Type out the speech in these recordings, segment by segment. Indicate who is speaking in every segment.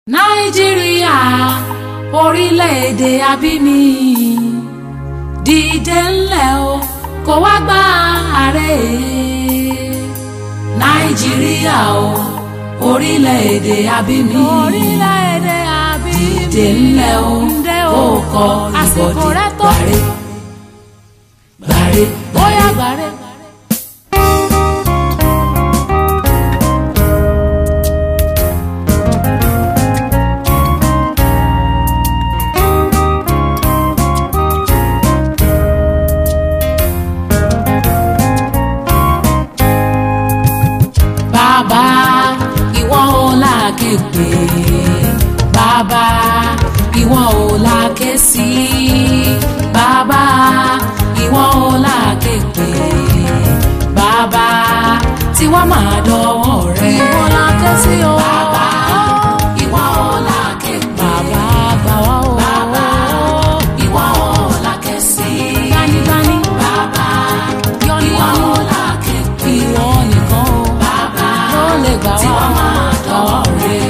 Speaker 1: nàìjíríà orílẹ̀-èdè abíní dìde ńlẹ̀ o kó wá gba ààrẹ nàìjíríà o orílẹ̀-èdè abíní
Speaker 2: orílẹ̀-èdè àbí
Speaker 1: dìde ńlẹ̀ o ó kọ
Speaker 2: àsìkò
Speaker 1: ìbọ̀dì
Speaker 2: rẹ tó
Speaker 1: gbàre gbàre
Speaker 2: bóyá gbàre.
Speaker 1: bàbá ìwọ ò láàké pé bàbá ìwọ ò láàké sí bàbá ìwọ ò láàké pé bàbá tí wọ́n máa dọwọ́ rẹ̀
Speaker 2: ìwọ la ké sí o.
Speaker 1: bàbá ìwọ ò láàké pé
Speaker 2: bàbá gbà wá o.
Speaker 1: bàbá ìwọ ò láàké sí
Speaker 2: gbanigbani
Speaker 1: bàbá
Speaker 2: yọni
Speaker 1: ìwọ
Speaker 2: yọni
Speaker 1: ò láàké pé
Speaker 2: ìwọ nìkan o.
Speaker 1: bàbá
Speaker 2: ló lè gbà
Speaker 1: tí
Speaker 2: wá
Speaker 1: wọ́n
Speaker 2: o.
Speaker 1: máa dọwọ́ rẹ̀.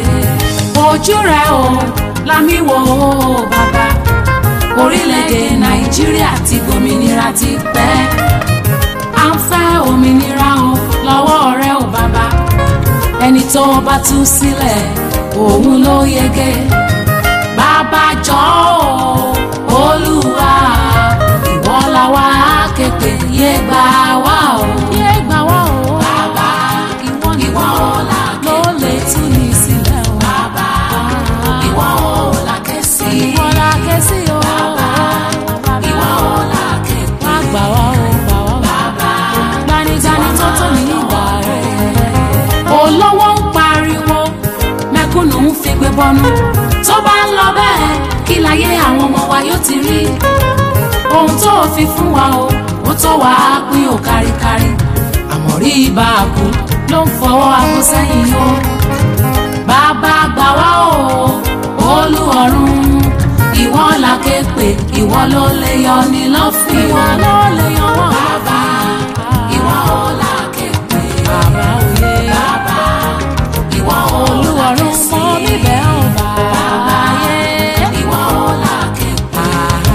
Speaker 1: ojú rẹ̀ o lámì wò ó bàbá orílẹ̀-èdè nàìjíríà ti gbòmìnira ti pẹ́ à ń fẹ́ òmìnira o lọ́wọ́ rẹ̀ o bàbá ẹni tó bá tú sílẹ̀ òun ló yege bàbá jọ̀ọ́ o olúwa ìwọ la wá képe yé gbà wá o.
Speaker 2: yé gbà wá o.
Speaker 1: Bàbá,
Speaker 2: ìwọ
Speaker 1: ìwọ
Speaker 2: nìkan
Speaker 1: la
Speaker 2: ló lè tú ní sílẹ̀ o.
Speaker 1: Bàbá, ìwọ ò láké sí.
Speaker 2: ìwọ la ké sí o.
Speaker 1: Ìwọ ò láké pé.
Speaker 2: wá gbà wá o gbà wá o.
Speaker 1: Bàbá,
Speaker 2: gbanigbani tó tó ní ìgbà rẹ̀.
Speaker 1: olówó ń pariwo mẹ̀kúnnù ń figbé bọnú tó bá ń lọ bẹ́ẹ̀ kí láyé àwọn ọmọ wa yóò ti rí ohun tó o fi fún wa o ó tó wà á pín o káríkárí àmọ́ rí ibà kú ló ń fọwọ́ aago sẹ́yìn o bàbá gbà wá o olú ọ̀run ìwọ la ké pè ìwọ ló lè yọ ní lọ́fìn
Speaker 2: ìwọ ló lè yan wá.
Speaker 1: bàbá ìwọ la ké pè
Speaker 2: bàbá òye.
Speaker 1: bàbá ìwọ
Speaker 2: olúwarun mọ́ mi bẹ́ẹ̀ ò bàbá yé.
Speaker 1: ìwọ la ké pè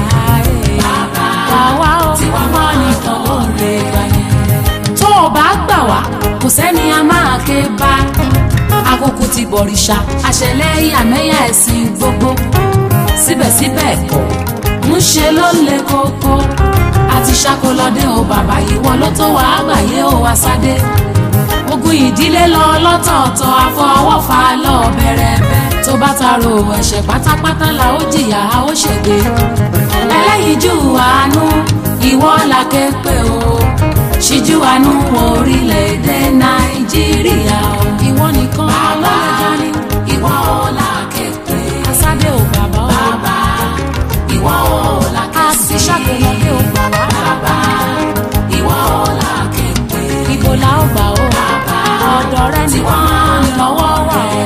Speaker 1: bàbá
Speaker 2: Àwa ò
Speaker 1: tí wọ́n mọ́ nìkan ló lè gbà yẹn. tó o bá gbà wá kò sẹ́ni a máa ké bá àkókò ti bọ̀rìṣà àṣẹlẹ̀ ìyàmẹ́yà ẹ̀sìn gbogbo síbẹ̀síbẹ̀ kọ̀ ń ṣe ló le koko àti ṣàkólọ́dé o bàbá ìwọ ló tó wàá gbàyé o wá sáde ogun ìdílé lọ lọ́tọ̀ọ̀tọ̀ àfọwọ́fà lọ bẹ̀rẹ̀bẹ̀ tó bá taro ẹ̀ṣẹ̀ pátápátá la ó jìyà a ó ṣègbè ẹlẹ́yinjú àánú ìwọ la ké pè o ṣíjú àánú orílẹ̀-èdè nàìjíríà o
Speaker 2: ìwọ nìkan ló
Speaker 1: bàbá
Speaker 2: lè dání.
Speaker 1: ìwọ la ké pè
Speaker 2: Asádé ò bàbá o.
Speaker 1: bàbá ìwọ la ké
Speaker 2: A
Speaker 1: sí
Speaker 2: ti ṣàkólọ́dé ò gbà wá.
Speaker 1: bàbá ìwọ la ké pè
Speaker 2: Ibo la ó gbà o. Ọ̀dọ̀ rẹ
Speaker 1: tí
Speaker 2: nìkan
Speaker 1: wọ́n
Speaker 2: ni lọ́wọ́ wà o.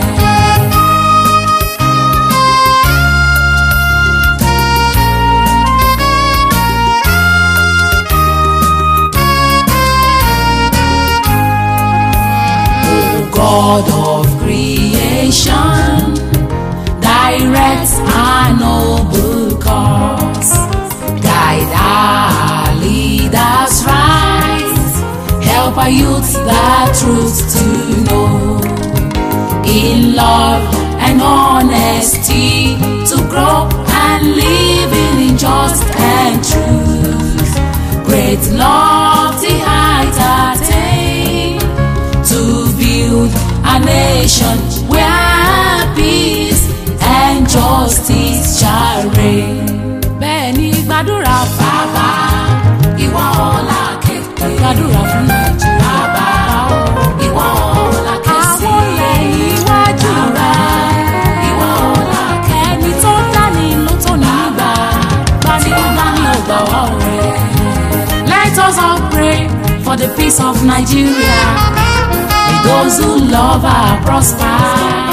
Speaker 1: O God of creation, direct our noble cause, guide our leaders right, help our youth the truth to know, in love and honesty to grow and live in just and truth, great lofty heights attain to build a nation where peace and justice shall reign.
Speaker 2: Bẹ́ẹ̀ ni gbàdúrà fún
Speaker 1: Bàbá ìwọ ọ̀la kékeré.
Speaker 2: gbàdúrà fún Nàìjíríà.
Speaker 1: Bàbá ìwọ ọ̀la kẹsì.
Speaker 2: Àwọn olè níwájú rẹ̀.
Speaker 1: Ìwọ ọ̀la
Speaker 2: Ẹni tó dání ló tó nígbà. Gbanigbani ò gbà wá o.
Speaker 1: Let us all pray for the peace of Nigeria. May those who love her prosper.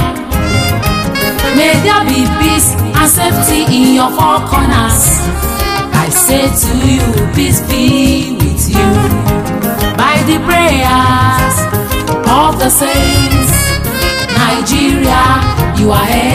Speaker 1: May there be peace and safety in your four corners. I say to you, peace be with you. By the prayers of the saints, Nigeria, you are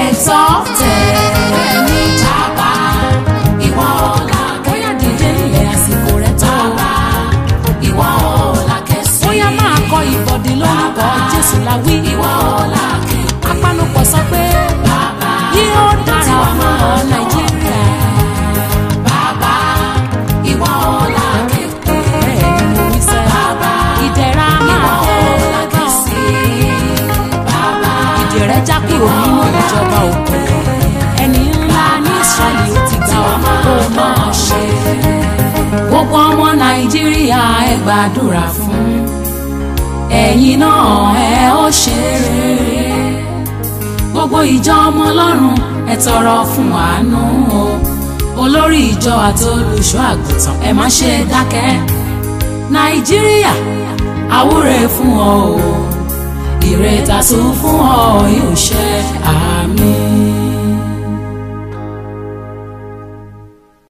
Speaker 1: la wí.
Speaker 2: ìwọ ọ̀la képe.
Speaker 1: apanupọ̀ sọ pé
Speaker 2: bàbá
Speaker 1: yóò dára fún ọ nàìjíríà.
Speaker 2: bàbá ìwọ ọ̀la képe.
Speaker 1: bẹ́ẹ̀ ni mo wí sẹ́.
Speaker 2: bàbá
Speaker 1: ìdẹ̀ra máa
Speaker 2: ìwọ
Speaker 1: dé
Speaker 2: ọ̀la
Speaker 1: bá ọ.
Speaker 2: kìsì. bàbá
Speaker 1: ìdè rẹ̀ já kúrò nínú ìjọba òkú. ẹni ńlá ní Ísírẹ́lì ó ti gbà ọ́ kó máa ṣe. gbogbo ọmọ nàìjíríà ẹ gbàdúrà fún ẹ̀yin náà ẹ ó ṣe rere gbogbo ìjọ ọmọ ọlọ́run ẹ tọrọ fún àánú o olórí ìjọ àti olùṣọ́ àgùntàn ẹ má ṣe dákẹ́ nàìjíríà àwúre fún ọ o ìrètà tó fún ọ yóò ṣe àá.